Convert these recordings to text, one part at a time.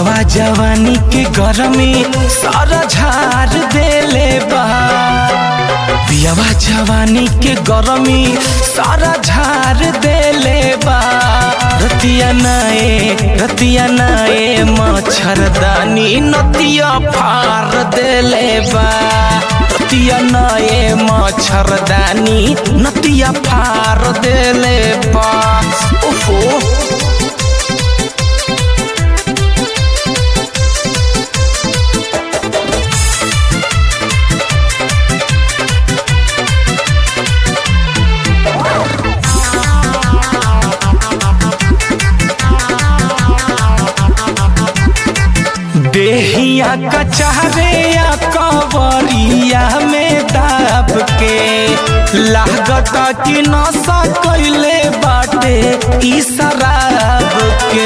पियावा जवानी के गरमी सारा झार देले बा पियावा जवानी के गरमी सारा झार देले बा रतिया नाए रतिया नाए मच्छरदानी नतिया फार देले बा रतिया नाए मच्छरदानी नतिया फार देले बा ओहो देहिया कचहरे या कवरिया में दाब के लागत कि नशा कैले बाटे ई शराब के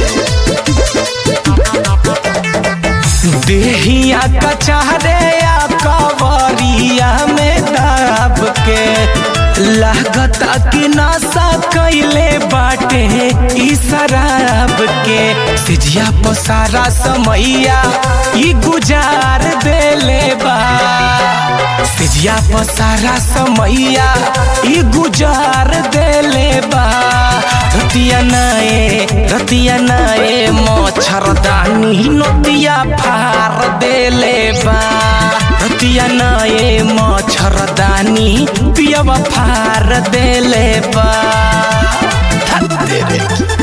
देहिया कचहरे या कवरिया में दाब के लागत कि नशा कैले बाटे ई शराब के सिजिया पसारा समैया ई गुजार देले बा सिजिया पसारा समैया ई गुजार देले बा रतिया नाए रतिया नाए मच्छरदानी नतिया फार देले बा रतिया नाए मच्छरदानी पियवा फार देले बा धत तेरे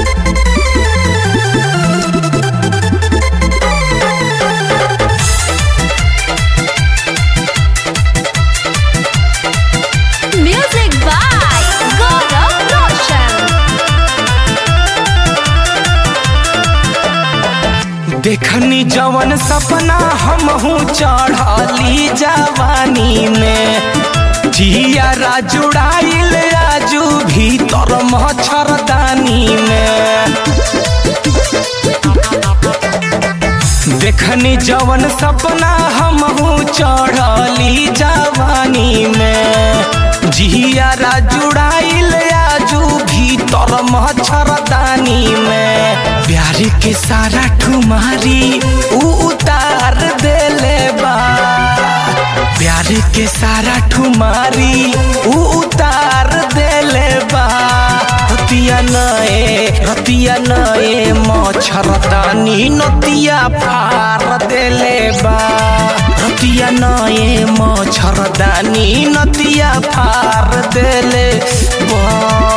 Music by Gaurav Roshan. देखनी जवन सपना हमहू चढ़ली जवानी में जिया जुड़ाइल आजू भीतर मच्छरदानी में देखनी जवन सपना हमहू चढ़ली जवानी में जिया जुड़ाइल आजू भीतर मच्छरदानी में प्यार के सारा ठुमारी ऊ उतार देले बा प्यार के सारा ठुमारी ऊ उतार देले बा रतिया नए रतिया नए मच्छरदानी नतिया फार देले बा रतिया नए मच्छरदानी नतिया फार देले बा